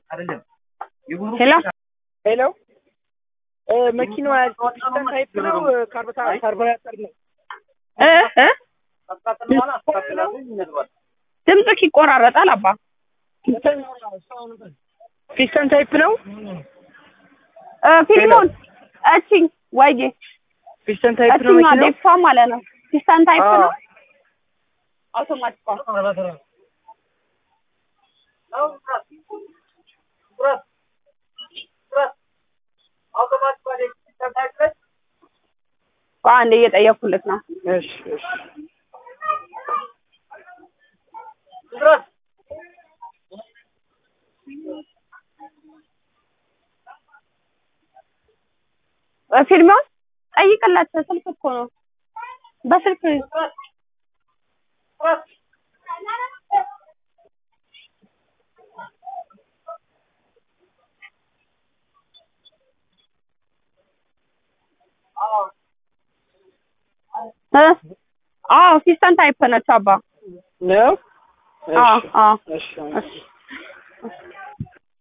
ሄሎ ሄሎ እ መኪናዋ ፒስተን ታይፕ ነው ካርቦታ ካርቦሬተር ነው እ እ ድምፅክ ይቆራረጣል አባ ፒስተን ታይፕ ነው እ ፊልሙን እቺኝ ወይዬ ፒስተን ታይፕ ነው እቺኛ መኪናው ዴክሷ ማለት ነው ፒስተን ታይፕ አዎ። ነው አውቶማቲክ አንዴ እየጠየኩልክ ነው እሺ እሺ እ ፊልሙን ጠይቅላቸው ስልክ እኮ ነው በስልክ እ አዎ ፒስተን ታይፕ ነች አባ ነው አዎ እሺ አዎ እሺ እሺ